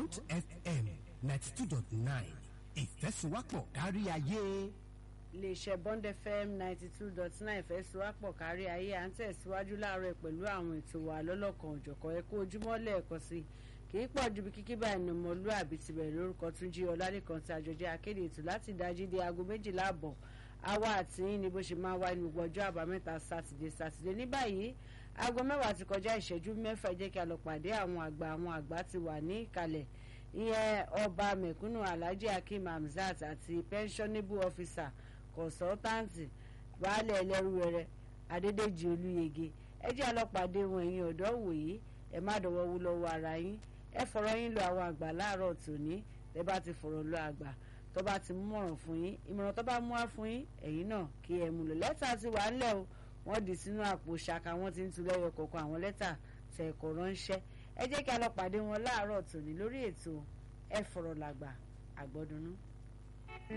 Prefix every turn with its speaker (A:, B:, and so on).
A: Bond FM ninety two dot nine ìfẹ́sùwápọ̀ kárí ayé.
B: iléeṣẹ́ Bond FM ninety two dot nine ìfẹ́sùwápọ̀ kárí ayé à ń tẹ̀síwájú láàárọ̀ pẹ̀lú àwọn ètò wa lọ́lọ́kan òjọ̀kan ẹ kú ojúmọ́ lẹ́ẹ̀kan sí kì í pọ̀ ju bí kíkí báyìí ní ọmọlúàbí ti bẹ̀rẹ̀ lórúkọ Túnjí Ọlálẹ́kan tí àjọjẹ́ akéde ètò láti dájí dé aago méjìlá àbọ̀ àwa àti yín ni bó ṣe máa wá ní gbogbo ọjọ́ àbámẹ́ta sátidé sátidé ní báyìí aago mẹ́wàá ti kọjá ìṣẹ́jú mẹ́fà jẹ́ kí a lọ pàdé àwọn àgbà àwọn àgbà ti wà ní ìkàlẹ̀ ìyẹn ọba mẹ̀kúnnù alhaji hakeem hamzat àti pensionable officer consultant baálé ẹlẹ́rúwẹrẹ adédèjì olúyege ẹ jẹ́ a lọ pàdé wọn ẹ̀yin ọ̀dọ́ wòye ẹ má dọ̀wọ́ wú lọ́wọ́ ara yín ẹ fọ̀rọ̀ yín lọ àwọn àgbà láàárọ̀ tòní tẹ bá ti fọ̀rọ̀ lọ àgbà tó bá ti mọ̀ràn fún yín ìmọ̀ràn tó bá mú wá fún yín ẹ̀yin náà kí ẹ mú lò lẹ́tà ti wà ńlẹ̀ o wọ́n dì sínú àpò ṣaka wọ́n ti ń tu lẹ́yọ kọ̀ọ̀kan àwọn lẹ́tà tẹ̀ ẹ̀kọ́ ránṣẹ́ ẹ jẹ́ kí a lọ pàdé wọn láàárọ̀ tòní lórí ètò ẹ fọ̀rọ̀ làgbà àgbọ̀dúnú.